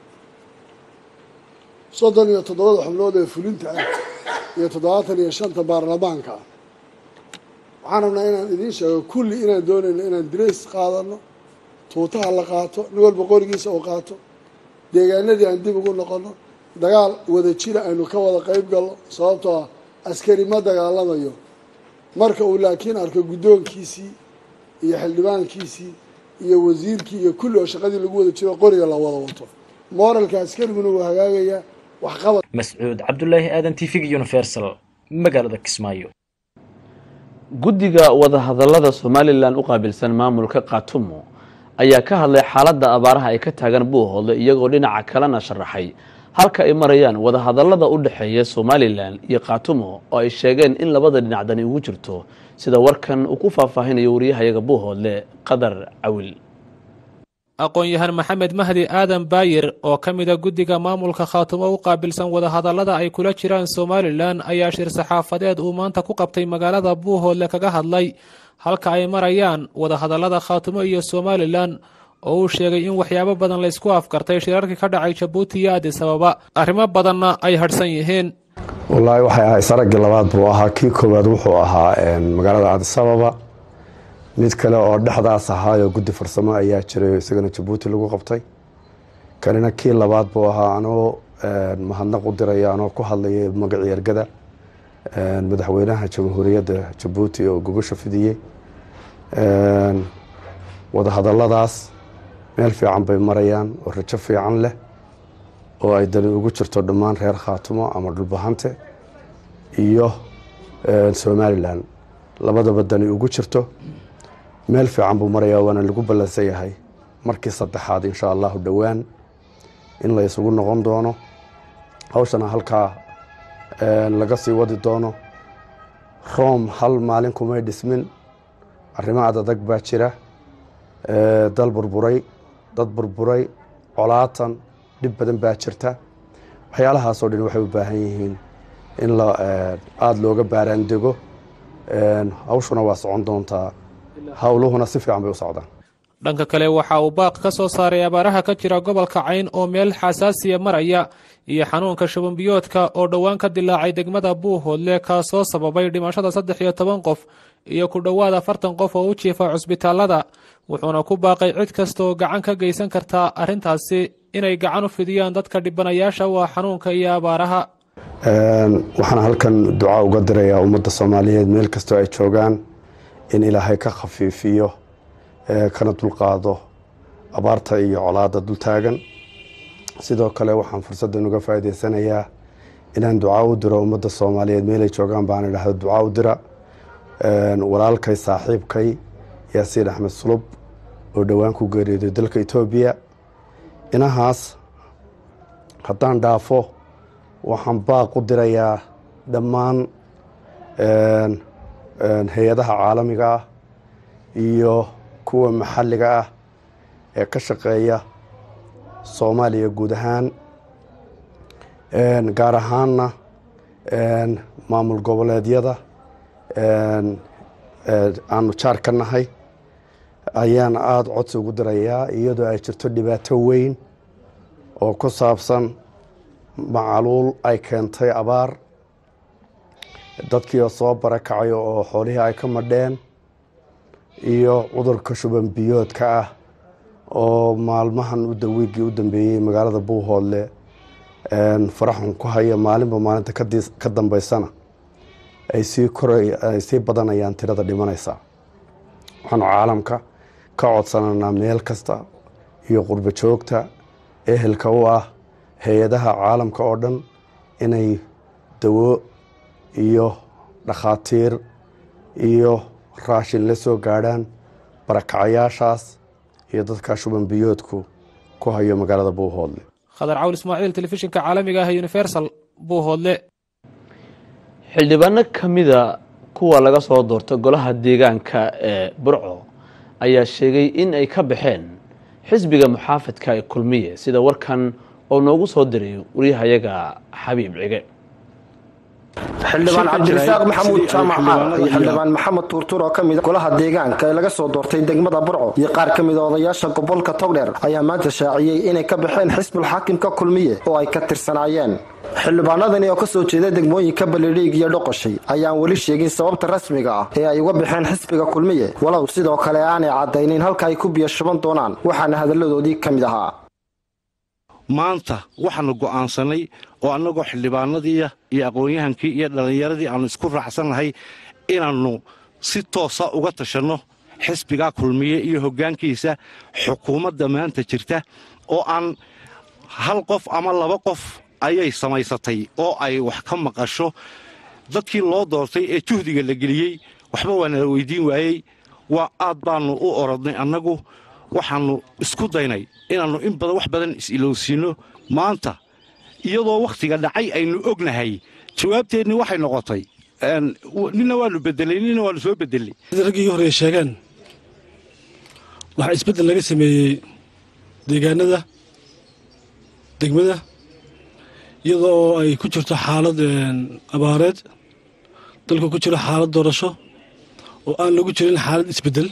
Speaker 5: soddon iyo toddobada xubnood ee fulinta ah iyo toddobaatan iyo shanta baarlamaanka ah waxaan rabnaa inaan idiin sheego kulli inaan doonayno inaan dirays qaadano tuutaha la qaato nin walba qorigiisa uu qaato deegaanadii aan dib ugu noqono dagaal wada jira aynu ka wada qeyb galno sababtoo ah askari ma dagaalamayo marka uu laakiin arko guddoonkiisii iyo xildhibaankiisii iyo wasiirkii iyo kulli oo shaqadii lagu wada jiro qoriga la wada wato moralka askariguna wuu hagaagayaa waxqabad
Speaker 3: mascuud cabdulaahi aadan t v universal magaalada kismaayo
Speaker 1: guddiga wadahadallada somalilan u qaabilsan maamulka khaatumo ayaa ka hadlay xaaladda abaaraha ay ka taagan buuhoodle iyagoo dhinaca kalena sharaxay halka ay marayaan wadahadallada u dhexeeya somalilan iyo khaatumo oo ay sheegeen in labada dhinacdani ugu jirto sida warkan uu ku faahfaahinayo wariyahayaga buuhoodle qadar cawil
Speaker 2: aqoon-yahan maxamed mahdi aadan baayir oo ka mida guddiga maamulka khaatumo u qaabilsan wadahadallada ay kula jiraan somalilan ayaa shir saxaafadeed uu maanta ku qabtay magaalada buuhoodle kaga hadlay halka ay marayaan wadahadallada khaatumo iyo somalilan oo uu sheegay in waxyaabo badan laysku afkartay shirarkii ka dhacay jabuuti iyo adis ababa arrimo badanna ay hadhsan yihiin
Speaker 6: wallaahi waxay ahay saraggii labaad buu ahaa kii koowaad wuxuu ahaa magaalada adis ababa mid kale oo dhexdaas ahaayoo guddi farsamo ayaa jiray isagana jabuuti lagu qabtay kanina kii labaad buu ahaa anoo mahadnaq u diraya anoo ku hadlaya magacii ergada madaxweynaha jamhuuriyadda jabuuti oo gogosha fidiyey wadahadalladaas meel fiican bay marayaan oo rajo fiican leh oo ay dani ugu jirto dhammaan reer khaatumo ama dhulbahante iyo somalilan labadaba dani ugu jirto meel fiican buu marayaa waana lagu ballansan yahay markii saddexaad insha allahu dhowaan in la isugu noqon doono hawshana halkaa laga sii wadi doono room hal maalin kumay dhismin arrimo adadag baa jira dal burburay dad burburay colaatan dhib badan baa jirta waxyaalahaasoo dhan waxay u baahan yihiin in aada looga baaraandego hawshuna waa socon doontaa howluhuna si fiican bay u socdaan
Speaker 2: dhanka kale waxa uu baaq ka soo saaray abaaraha ka jira gobolka cayn oo meel xasaasiya maraya iyo xanuunka shubanbiyoodka oo dhowaan ka dilaacay degmada buuhoodle kaasoo sababay dhimashada saddex iyo toban qof iyo ku dhowaad afartan qof oo u jiifa cusbitaalada wuxuuna ku baaqay cid kasta oo gacan ka geysan kartaa arrintaasi inay gacan u fidiyaan dadka dhibanayaasha u ah xanuunka iyo abaaraha
Speaker 6: waxaan halkan duca uga dirayaa ummadda soomaaliyeed meel kastoo ay joogaan in ilaahay ka khafiifiyo kana dulqaado abaarta iyo colaada dultaagan sidoo kale waxaan fursaddan uga faa'iidaysanayaa inaan duca u diro ummadda soomaaliyeed meelay joogaan baan idhahdo duca u dira walaalkay saaxiibkay yaasiin axmed sulub oo dhowaan ku geeriyooday dalka etoobiya inahaas haddaan dhaafo waxaan baaq u dirayaa dhammaan hay-adaha caalamiga ah iyo kuwa maxalliga ah ee ka shaqeeya soomaaliya guud ahaan gaar ahaanna maamul goboleedyada aanu jaar ka nahay ayaan aada codsi ugu dirayaa iyadoo ay jirto dhibaato weyn oo ku saabsan macaluul ay keentay abaar dadkii oo soo barakacay oo xoolihii ay ka madheen iyo cudurka shuban biyoodka ah oo maalmahan wiigii u dambeeyey magaalada buuhoodle faraxun ku haya maalinba maalinta ka dambeysana ay sii koray sii badanayaan tirada dhimanaysa waxaanu caalamka ka codsananaa meel kasta iyo qurbo joogta ehelka u ah hay-adaha caalamka oo dhan inay dawo iyo dhakhaatiir iyo raashin la soo gaadhaan barakacayaashaas iyo dadka shuban biyoodku ku hayo magaalada buuhoodle
Speaker 2: khadar cawl ismaaciil telefishinka caalamiga ah universal buuhoodle
Speaker 1: xildhibaano ka mida kuwa laga soo doorta golaha deegaanka ee burco ayaa sheegay in ay ka baxeen xisbiga muxaafadka ee kulmiye sida warkan oo noogu soo diray waryahayaga xabiib cige
Speaker 8: xildhibaan cabdirasaaq maxamuud jaamac caar iyo xildhibaan maxamed tuurtuur oo ka mid golaha deegaanka ee laga soo doortay degmada burco iyo qaar ka mid a odayaasha gobolka togdheer ayaa maanta shaaciyey inay ka baxeen xisbul xaakimka kulmiye oo ay ka tirsanaayeen xildhibaanadani oo kasoo jeeda degmooyinka balidhiig iyo dhoqoshay ayaan weli sheegin sababta rasmiga ah ee ay uga baxeen xisbiga kulmiye walow sidoo kale aanay caddaynin halka ay ku biyo shuban doonaan waxaana hadalladoodii ka mid ahaa
Speaker 24: maanta waxaanu go'aansanay oo annagoo xildhibaanadii iyo aqoon-yahankii iyo dhallinyaradii aannu isku raacsannahay inaannu si toosa uga tashanno xisbigaa kulmiye iyo hoggaankiisa xukuumadda maanta jirta oo aan hal qof ama laba qof ayay samaysatay oo ay wax ka maqasho dadkii loo doortay ee juhdiga la geliyey waxba waa nala weydiin waayey waa aad baannu u orodnay annagu waxaannu isku daynay inaannu in badan wax badan is-ilowsiinno maanta iyadoo wakhtiga dhacay aynu ognahay jawaabteedni waxay noqotay nina waannu bedelay nina waannu soo bedelay
Speaker 7: raggii horey sheegeen waxaa isbeddel laga sameeyey deegaanada degmada iyadoo ay ku jirto xaalad abaareed dalka ku jiro xaalad doorasho oo aan lagu jirin xaalad isbeddel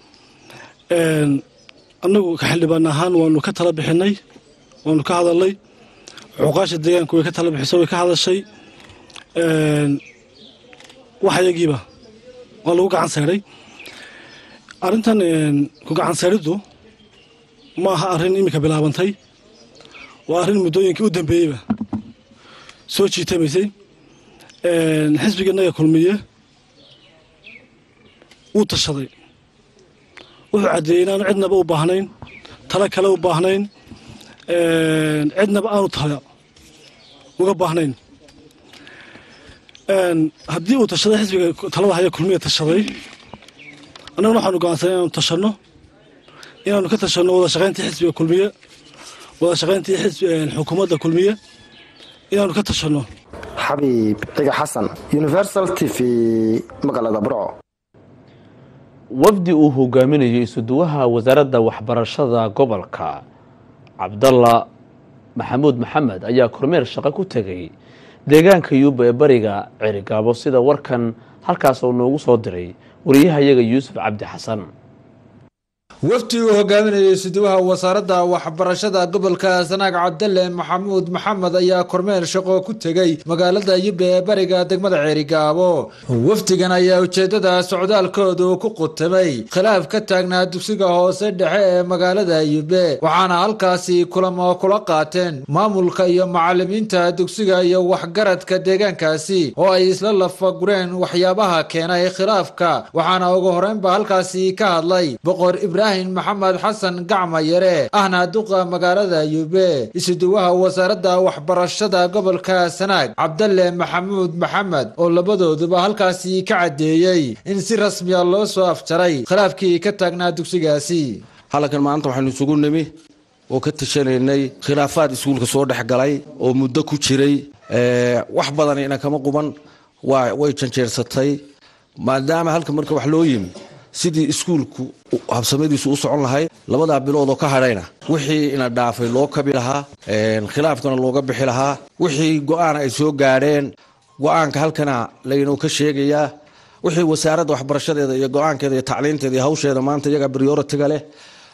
Speaker 7: annagu ka xildhibaan ahaan waanu ka tala bixinay waanu ka hadalnay cuqaasha deegaanku way ka tala bixisay way ka hadashay waxyagiiba waa lagu gacan sayray arrintan ku gacan sayriddu ma aha arrin iminka bilaabantay waa arrin muddooyinkii u dambeeyeyba soo jiitamaysay xisbiga naga kulmiye wuu tashaday wuxuu caddeeyey inaanu cidnaba u baahnayn talo kale u baahnayn cidnaba aanu tala uga baahnayn haddii uu tashaday xisbiga talada haya kulmiya tashaday annaguna waxaanu go'aansanay inaanu tashanno inaanu ka tashanno wada shaqayntii xisbiga kulmiye wada shaqayntii xukuumadda kulmiye inaanu ka tashanno
Speaker 8: xabiib ciga xasan universal t v magaalada burco
Speaker 1: wafdi uu hogaaminayo isuduwaha wasaaradda waxbarashada gobolka cabdalla maxamuud maxamed ayaa kormeer shaqo ku tegay deegaanka yuuba ee bariga cerigaabo sida warkan halkaas oo noogu soo diray wariyahayaga yuusuf cabdi xasan
Speaker 9: wafdi uu hogaaminayay isuduwaha wasaaradda waxbarashada gobolka sanaag cabdalle maxamuud maxamed ayaa kormeer shaqo ku tegey magaalada yube ee bariga degmada ceerigaabo wafdigan ayaa ujeedada socdaalkoodu ku qutamay khilaaf ka taagnaa dugsiga hoose dhexe ee magaalada yube waxaana halkaasi kulamo kula qaateen maamulka iyo macalimiinta dugsiga iyo waxgaradka deegaankaasi oo ay isla lafagureen waxyaabaha keenay khilaafka waxaana ugu horeynba halkaasi ka hadlay boqor ibraahim maxamed xasan gacma yare ahna duqa magaalada yube isuduwaha wasaaradda waxbarashada gobolka sanaag cabdalle maxamuud maxamed oo labadooduba halkaasi ka caddeeyey in si rasmiya loo soo afjaray khilaafkii ka taagnaa dugsigaasi
Speaker 24: halkan maanta waxaynu isugu nimi oo ka tashanaynay khilaafaad iskuulka soo dhex galay oo muddo ku jiray wax badan ina kama quban way janjeersatay maadaama halka marka wax loo yimi sidii iskuulku habsamadiisu u socon lahayd labadaa bilood oo ka hadhayna wixii ina dhaafay loo kabi lahaa khilaafkana looga bixi lahaa wixii go-aan ay soo gaadheen go-aanka halkana laynoo ka sheegayaa wixii wasaaradda waxbarashadeeda iyo go-aankeeda iyo tacliinteeda iyo hawsheeda maanta iyagaa brioritiga leh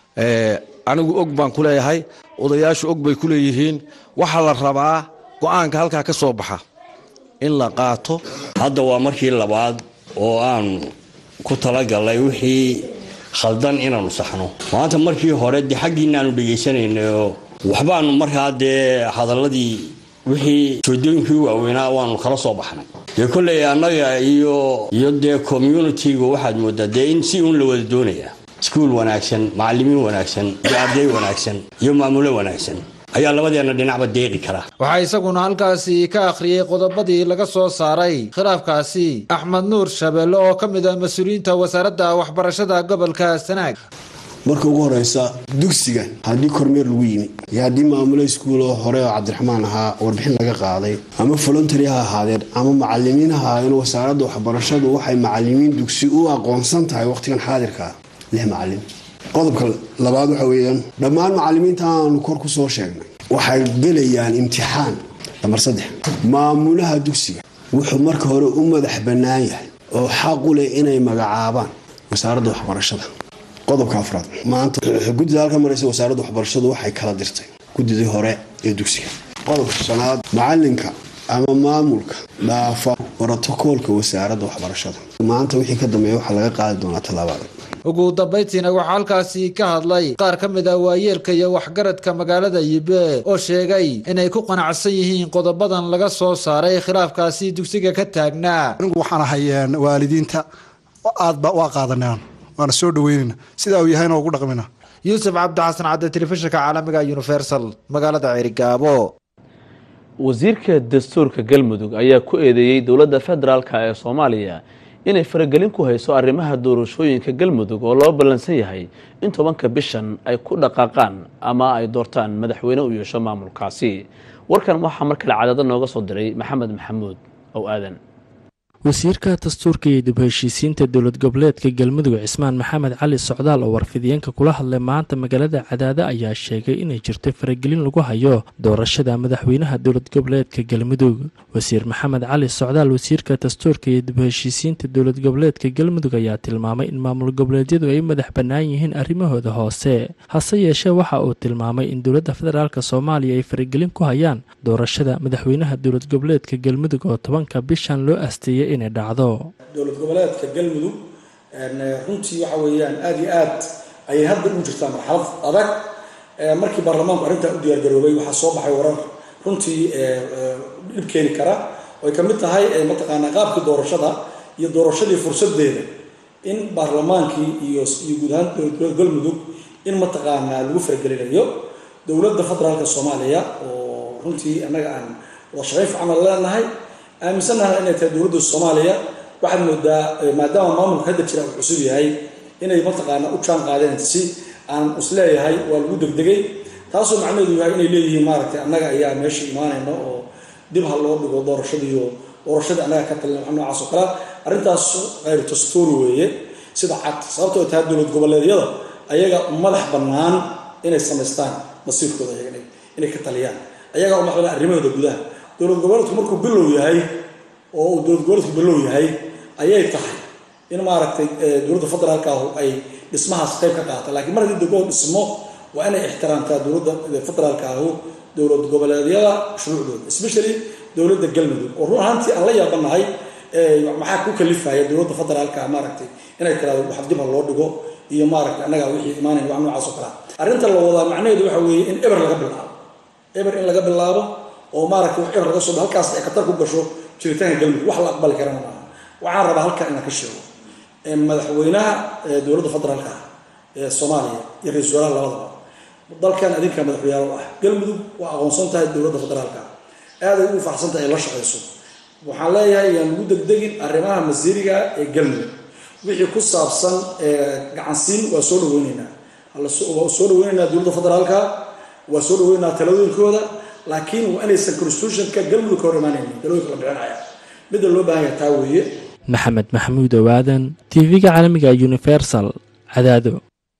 Speaker 24: anigu og baan ku leeyahay odayaashu og bay ku leeyihiin waxaa la rabaa go-aanka halkaa ka soo baxa in la qaato
Speaker 11: hadda waa markii labaad oo aan ku talagalnay wixii khaldan inaanu saxno maanta markii hore dee xaggiina aanu dhegaysanaynayo waxbaanu markaa dee hadaladii wixii joodooyinkii waaweynaa waanu kala soo baxnay dee kolley annaga iyo iyo dee communitiga waxaad moodaa dee in si uun la wada doonaya iskuul wanaagsan macalimiin wanaagsan iyo arday wanaagsan iyo maamulo wanaagsan ayaa labadeena dhinacba deeqi kara
Speaker 9: waxaa isaguna halkaasi ka akhriyey qodobadii laga soo saaray khilaafkaasi axmed nuur shabeelle oo ka mid ah mas-uuliyiinta wasaaradda waxbarashada gobolka sanaag
Speaker 13: marka ugu horeysa dugsiga haddii kormeer lagu yimi iyo haddii maamulo iskuuloo hore oo cabdiraxmaan ahaa warbixin laga qaaday ama voluntary ha ahaadeen ama macalimiin ha ahaadeen wasaaradda waxbarashadu waxay macalimiin dugsi u aqoonsan tahay waqtigan xaadirka lix macalin qodobka labaad waxa weeyaan dhammaan macalimiinta aanu kor ku soo sheegnay waxay gelayaan imtixaan lamar saddex maamulaha dugsiga wuxuu marka hore u madax bannaan yahay oo xaq u leh inay magacaabaan wasaaradda waxbarashada qodobka afraad maanta guddida halka maraysa wasaaradda waxbarashadu waxay kala dirtay guddidii hore ee dugsiga qodobka shanaad macalinka ama maamulka dhaafa brotokoolka wasaaradda waxbarashada maanta wixii ka dambeeya waxaa laga qaadi doonaa tallaabada
Speaker 9: ugu dambayntiina waxaa halkaasi ka hadlay qaar ka mid ah waayeelka iyo waxgaradka magaalada yibe oo sheegay inay ku qanacsan yihiin qodobadan laga soo saaray khilaafkaasi dugsiga ka taagnaa
Speaker 25: anigu waxaan ahay waalidiinta aad ba waa qaadanaan
Speaker 10: waana soo dhaweynayna sidaa uu yahayna ugu dhaqmina
Speaker 9: yuusuf cabdixasan cadde telefishinka caalamiga universal magaalada ceerigaabo
Speaker 1: wasiirka dastuurka galmudug ayaa ku eedeeyey dowladda federaalk ee soomaaliya inay faragelin ku hayso arrimaha doorashooyinka galmudug oo loo ballansan yahay in tobanka bishan ay ku dhaqaaqaan ama ay doortaan madaxweyne u yeesho maamulkaasi warkan waxaa mar kale cadaado nooga soo diray maxamed maxamuud ow aadan
Speaker 22: wasiirka dastuurka iyo dib heshiisiinta dowlad goboleedka galmudug cismaan maxamed cali socdaal oo warfidiyeenka kula hadlay maanta magaalada cadaado ayaa sheegay inay jirto faragelin lagu hayo doorashada madaxweynaha dowlad goboleedka galmudug wasiir maxamed cali socdaal wasiirka dastuurka iyo dib heshiisiinta dowlad goboleedka galmudug ayaa tilmaamay in maamul goboleedyadu ay madax bannaan yihiin arrimahooda hoose hase yeeshee waxa uu tilmaamay in dowladda federaalk soomaaliya ay faragelin ku hayaan doorashada madaxweynaha dowlad goboleedka galmudug oo tobanka bishan loo asteeyay inay dhacdo
Speaker 12: dowlad goboleedka galmudug runtii waxa weeyaan aada iyo aad ayay hadda ugu jirtaa marxalad adag markii baarlamaanku arrintaa u diyaargaroobay waxaa soo baxay warar runtii dhib keeni kara oy ka mid tahay mataqaanaa qaabkii doorashada iyo doorashadii fursadeeda in baarlamaankii iyo iyo guud ahaan dowlad goboleed galmudug in mataqaanaa lagu faragelinayo dowladda federaalka soomaaliya oo runtii annaga aan wada shaqayn fiican aan leenahay aaminsannaha inay tahay dowladda soomaaliya waxaad moodaa maadaama maamulka hadda jira uu cusub yahay inay mataqaana u jaan qaadeen si aan isleeyahay waa lagu degdegay taasoo macnaheedu yahay inay leeyihiin maaragtay annaga ayaa meesha imaanayna oo dib ha loo dhigo doorashadiiyo doorashadii annaga ka talina wax noocaas oo kale arrintaas khayr dastuuri weeye sida cad sababtoo tahay dowlad goboleedyada ayaga madax bannaan inay samaystaan masiirkooda ayaga inay ka taliyaan ayaga u madax bannaan arrimahooda gudaha dowlad goboleedku markuu bilow yahay oo uu dowlad goboleedku bilow yahay ayay tahay in maaragtay dowladda federaalka ahu ay dhismahaas qayb ka qaata lakiin mar haddii dowlad dhismo waa inay ixtiraamtaa dowladda federaalka ahu dowlad goboleedyada shuruucdooda especially dowladda galmudug oo run ahaantii aan la yaabanahay maxaa ku kalifaya dowladda federaalka maaragtay inay tiraado wax dib ha loo dhigo iyo maaragtay annaga wixii imaanaya wax noocaas oo kale arrinta la wadaa macnaheedu waxa weeye in eber laga bilaabo eber in laga bilaabo oo maaragtay wax eber laga soo halkaas ay khatar ku gasho jiritaanka galmudug wax la aqbali karana maaha waxaan rabaa halkan inaan ka sheego madaxweynaha dowladda federaalka ah ee soomaaliya iyo ra-isul wasaaraha labadaba dalkan adinka madaxweynaha u ah galmudug waa aqoonsan tahay dowladda federaalka aad ay ugu faraxsan tahay ay la shaqayso waxaan leeyahay yaan lagu degdegin arrimaha masiiriga ee galmudug wixii ku saabsan gacansiin waa soo dhaweyneynaa waa soo dhaweyneynaa dowladda federaalka waa soo dhaweyneynaa taladooyinkooda laakiin waa inaysan constitutionka galmudug ka hor imaanaynin talooyinka la bixinaya midda loo baahan yahay taa weeye
Speaker 22: maxamed maxamuud owaadan tv-ga caalamiga universal cadaado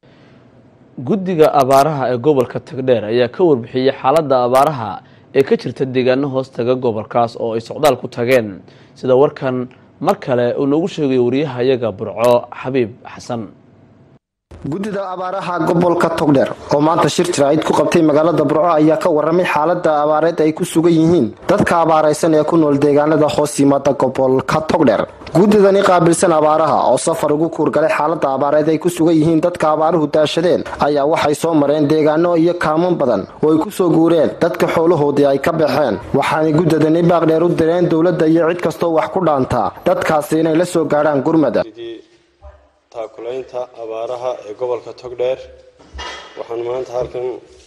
Speaker 1: guddiga abaaraha ee gobolka tagdheer ayaa ka warbixiyey xaaladda abaaraha ee ka jirta deegaano hoos taga gobolkaas oo ay socdaal ku tageen sida warkan mar kale uu noogu sheegayo wariyahayaga burco xabiib xasan
Speaker 8: guddida abaaraha gobolka togdheer oo maanta shir jiraacid ku qabtay magaalada burco ayaa ka waramay xaalada abaareed ay ku sugan yihiin dadka abaaraysan ee ku nool deegaanada hoos yimaada gobolka togdheer guddidani qaabilsan abaaraha oo safar ugu kuurgalay xaalada abaareed ay ku sugan yihiin dadka abaaruhu daashadeen ayaa waxay soo mareen deegaano iyo kaaman badan oo ay kusoo guureen dadka xoolahoodii ay ka baxeen waxaanay guddidani baaqdheer u direen dowladda iyo cid kastoo wax ku dhaantaa dadkaasi inay la soo gaadhaan gurmada
Speaker 14: taakulaynta abaaraha ee gobolka togdheer waxaan maanta halkan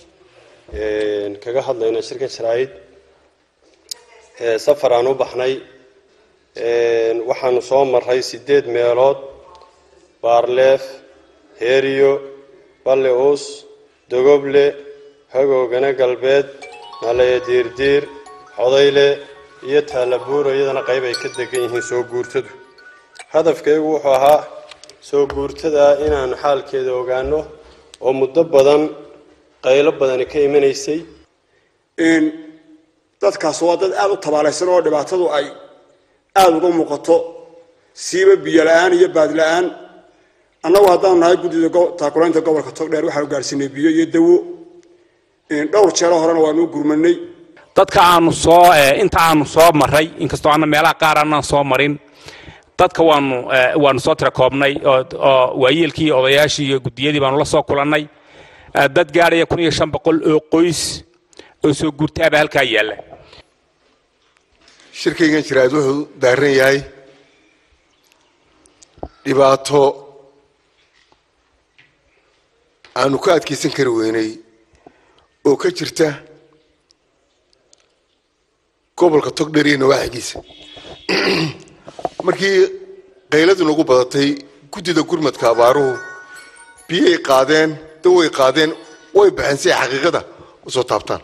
Speaker 14: kaga hadlaynaa shirka jaraa'id safar aan u baxnay waxaanu soo maray sideed meelood baarleef heeriyo balle uus dogoble hagoogana galbeed nalaya diirdiir xodayle iyo taalabuuro iyadana qayb ay ka degan yihiin soo guurtadu hadafkaygu wuxuu ahaa soo guurtada inaanu xaalkeeda ogaano oo muddo badan qaylo badani ka imanaysay
Speaker 16: dadkaas waa dad aada u tabaalaysan oo dhibaatadu ay aada uga muuqato siiba biyo la-aan iyo baad la-aan annagu haddaanu nahay guddida taakulaynta gobolka togdheer waxaanu gaarsiinay biyo iyo dawo dhowr jeero horena waanu gurmanay
Speaker 25: dadka aanu soo inta aanu soo maray inkastoo aana meelaha qaar aanaan soo marin dadka waanu waanu soo tira koobnay oo waayeelkii iyo odayaashii iyo guddiyadii baanu la soo kulannay dad gaadhaya kun iyo shan boqol oo qoys oo soo guurtaaba halkaa yaalla
Speaker 16: shirkaygan jiraad wuxuu daaran yahay dhibaato
Speaker 15: aanu ka adkaysan kari weynay oo ka jirta gobolka togdheer iyo nawaaxigiisa markii qayladu nagu badatay guddida gurmadka abaaruhu biyay qaadeen dan way qaadeen way baxeen si ay xaqiiqada usoo taabtaan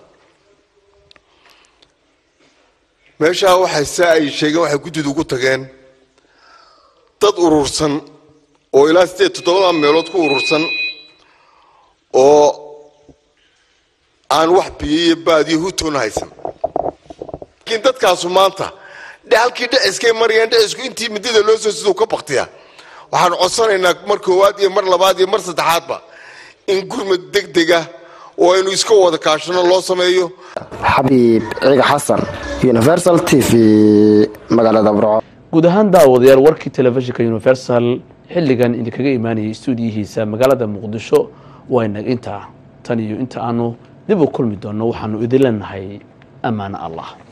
Speaker 15: meeshaa waxay saa ay sheegeen waxay guddidu ugu tageen dad urursan oo ilaa sideed toddobada meelood ku urursan oo aan wax biyo iyo baad iyo hutoona haysan laakiin dadkaasu maanta halkii dhiciskay marayaan dhicisku intii midida loo soo siduu ka baktiya waxaan codsanaynaa mar koowaad iyo mar labaad iyo mar saddexaadba in gurmad deg dega oo aynu iska wada kaashano loo sameeyo
Speaker 8: xabiib ciga xasan universal t v magaalada burco
Speaker 1: guud ahaan daawadayaal warkii telefishinka universal xilligan idinkaga imaanayay stuudiyihiisa magaalada muqdisho waynag intaa tan iyo inta aanu dib u kulmi doonno waxaanu idin leenahay ammaano allah